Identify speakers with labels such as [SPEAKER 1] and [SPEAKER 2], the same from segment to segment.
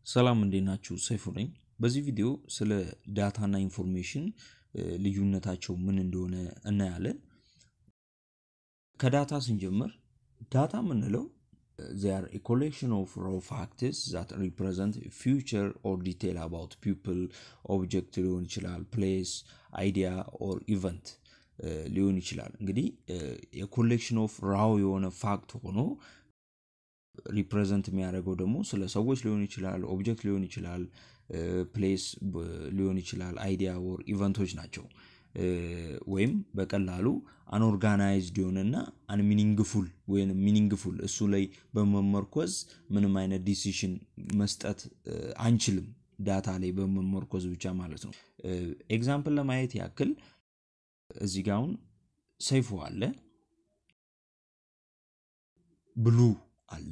[SPEAKER 1] ሰላም እንዴት ናችሁ? ሰይፉ ነኝ። በዚህ ቪዲዮ ስለ ዳታና ኢንፎርሜሽን ልዩነታቸው ምን እንደሆነ እናያለን። ከዳታ ስንጀምር ዳታ የምንለው ዚር ኤ ኮሌክሽን ኦፍ ሮ ፋክትስ ዛት ሪፕሬዘንት ፊውቸር ኦር ዲቴል አባውት ፒፕል ኦብጀክት ሊሆን ይችላል፣ ፕሌስ፣ አይዲያ ኦር ኢቨንት ሊሆን ይችላል። እንግዲህ የኮሌክሽን ኦፍ ራው የሆነ ፋክት ሆኖ ሪፕሬዘንት የሚያደርገው ደግሞ ስለ ሰዎች ሊሆን ይችላል፣ ኦብጀክት ሊሆን ይችላል፣ ፕሌስ ሊሆን ይችላል፣ አይዲያ ወር ኢቨንቶች ናቸው። ወይም በቀላሉ አንኦርጋናይዝድ የሆነና አንሚኒንግፉል ወይም ሚኒንግፉል እሱ ላይ በመመርኮዝ ምንም አይነት ዲሲሽን መስጠት አንችልም። ዳታ ላይ በመመርኮዝ ብቻ ማለት ነው። ኤግዛምፕል ለማየት ያክል እዚህ ጋ አሁን ሰይፉ አለ፣ ብሉ አለ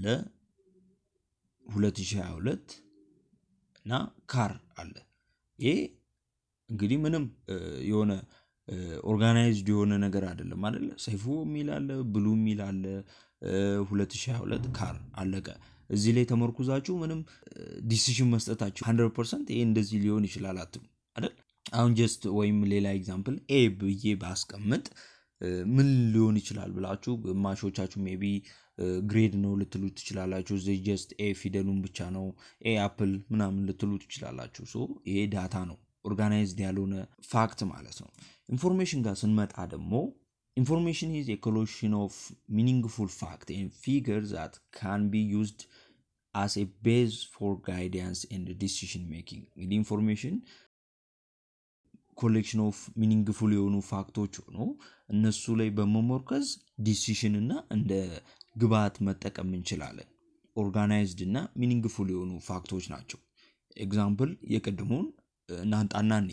[SPEAKER 1] 2022 እና ካር አለ። ይሄ እንግዲህ ምንም የሆነ ኦርጋናይዝድ የሆነ ነገር አይደለም አይደለ? ሰይፉ የሚል አለ፣ ብሉ የሚል አለ፣ 2022 ካር አለቀ። እዚህ ላይ ተመርኩዛችሁ ምንም ዲሲሽን መስጠታችሁ 100 ፐርሰንት ይሄ እንደዚህ ሊሆን ይችላል አትሉ አይደል? አሁን ጀስት ወይም ሌላ ኤግዛምፕል ኤ ብዬ ባስቀምጥ ምን ሊሆን ይችላል ብላችሁ ግማሾቻችሁ ሜቢ ግሬድ ነው ልትሉ ትችላላችሁ። እዚህ ጀስት ኤ ፊደሉን ብቻ ነው ኤ አፕል ምናምን ልትሉ ትችላላችሁ። ሶ ይሄ ዳታ ነው፣ ኦርጋናይዝድ ያልሆነ ፋክት ማለት ነው። ኢንፎርሜሽን ጋር ስንመጣ ደግሞ ኢንፎርሜሽን ኢዝ ኤ ኮሌክሽን ኦፍ ሚኒንግፉል ፋክት ኤንድ ፊገር ዛት ካን ቢ ዩዝድ አስ ኤ ቤዝ ፎር ጋይዳንስ ኤንድ ዲሲሽን ሜኪንግ። እንግዲህ ኢንፎርሜሽን ኮሌክሽን ኦፍ ሚኒንግፉል የሆኑ ፋክቶች ሆኖ እነሱ ላይ በመሞርከዝ ዲሲሽን እና እንደ ግብዓት መጠቀም እንችላለን። ኦርጋናይዝድ እና ሚኒንግፉል የሆኑ ፋክቶች ናቸው። ኤግዛምፕል የቅድሙን እናንጣና እኔ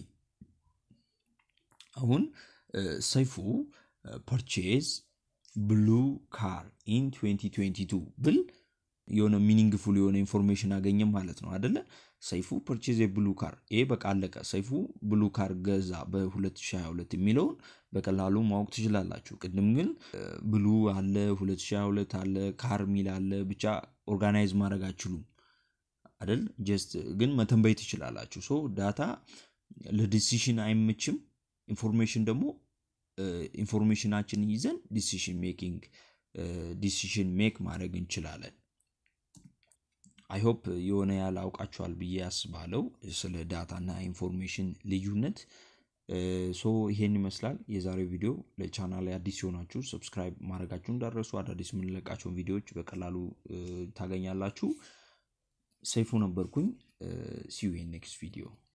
[SPEAKER 1] አሁን ሰይፉ ፐርቼዝ ብሉ ካር ኢን 2022 ብል የሆነ ሚኒንግፉል የሆነ ኢንፎርሜሽን አገኘም ማለት ነው አደለ? ሰይፉ ፐርቼዝ የብሉ ካር ይሄ በቃ አለቀ። ሰይፉ ብሉ ካር ገዛ በ2022 የሚለውን በቀላሉ ማወቅ ትችላላችሁ። ቅድም ግን ብሉ አለ፣ 2022 አለ፣ ካር ሚል አለ። ብቻ ኦርጋናይዝ ማድረግ አችሉም አይደል? ጀስት ግን መተንበይ ትችላላችሁ። ሶ ዳታ ለዲሲሽን አይመችም። ኢንፎርሜሽን ደግሞ ኢንፎርሜሽናችን ይዘን ዲሲሽን ሜኪንግ ዲሲሽን ሜክ ማድረግ እንችላለን። አይሆፕ የሆነ ያህል አውቃችኋል ብዬ አስባለው ስለ ዳታና ኢንፎርሜሽን ልዩነት። ሶ ይሄን ይመስላል የዛሬው ቪዲዮ። ለቻናል አዲስ የሆናችሁ ሰብስክራይብ ማድረጋችሁ እንዳረሱ አዳዲስ የምንለቃቸውን ቪዲዮዎች በቀላሉ ታገኛላችሁ። ሰይፉ ነበርኩኝ። ሲዩ ኔክስት ቪዲዮ